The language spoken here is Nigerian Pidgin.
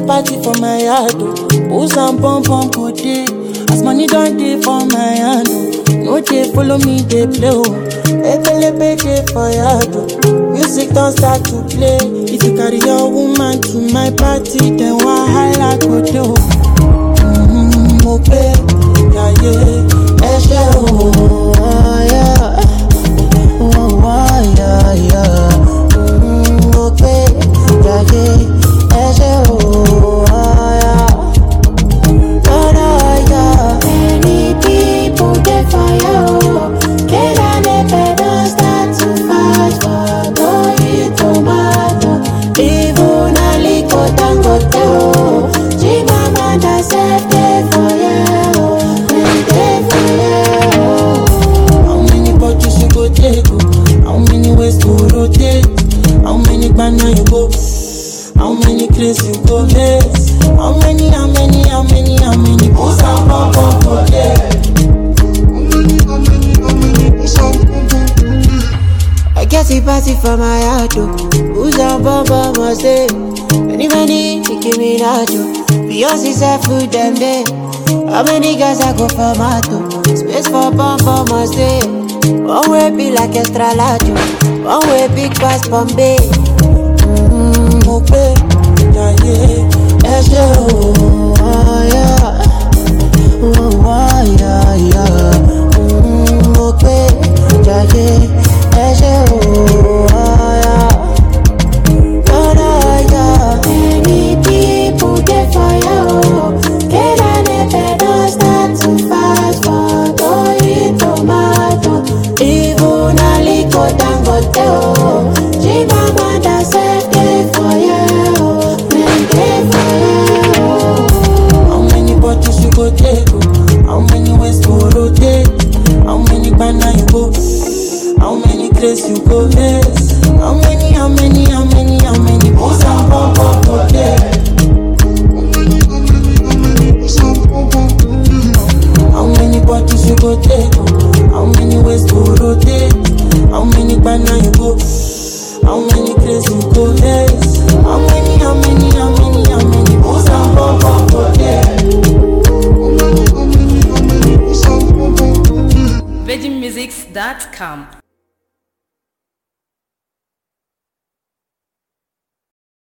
party for my yard, oh. Booze and pom pom go dey. As money don dey for my hand, oh. No dey follow me dey play, oh. Ebelebe dey for yard, oh. Music don start to play. If you carry your woman to my party, then wahala go dey, oh. Mm, mo pé yàyé ẹ ṣé o. Yeah. Oh, oh, yeah, yeah. Mm, mo pé yàyé ẹ ṣé o. Yeah. Lọ́dọ̀ yọ. Many people dey fire o. Kera nepe don start to fight for Toyin tomato. Even Aliko Dangote o. Chimamanda sef dey fire o. Dem dey fire o. How many bottles you go take? oh? How many ways to rotate? How many banana you go? How many craze you go miss? How many, how many, how many, how many booze and pom pom go there? I get a party for my heart, oh. Who's on Bamba must stay? Many, many, Nicki Minaj, oh. Beyonce said food them day. How many guys I go for Mato? Space for Bamba must stay. One way be like extra large, oh. One way big pass Bombay. Mm, mo pé yàyé ẹ ṣé o. Yeah. Oh, oh, yeah, yeah. Mm, mo pé yàyé ẹ ṣé o. Yeah. Lọ́dọ̀ yọ. Many people dey fire o. Kera nepe don start to fight for Toyin tomato. Even Aliko Dangote o. Chimamanda sef dey fire o. Dem dey fire o. How many bottles you go take? oh? How many ways to rotate? How many banana you go? How many craze you go miss? How many, how many, how many, how many booze and pom pom go there? How many bottles you go take? oh? How many ways to rotate? How many banana you go? How many craze you go miss? How many, how many, how many, how many booze and pom pom go there? VeggieMusics.com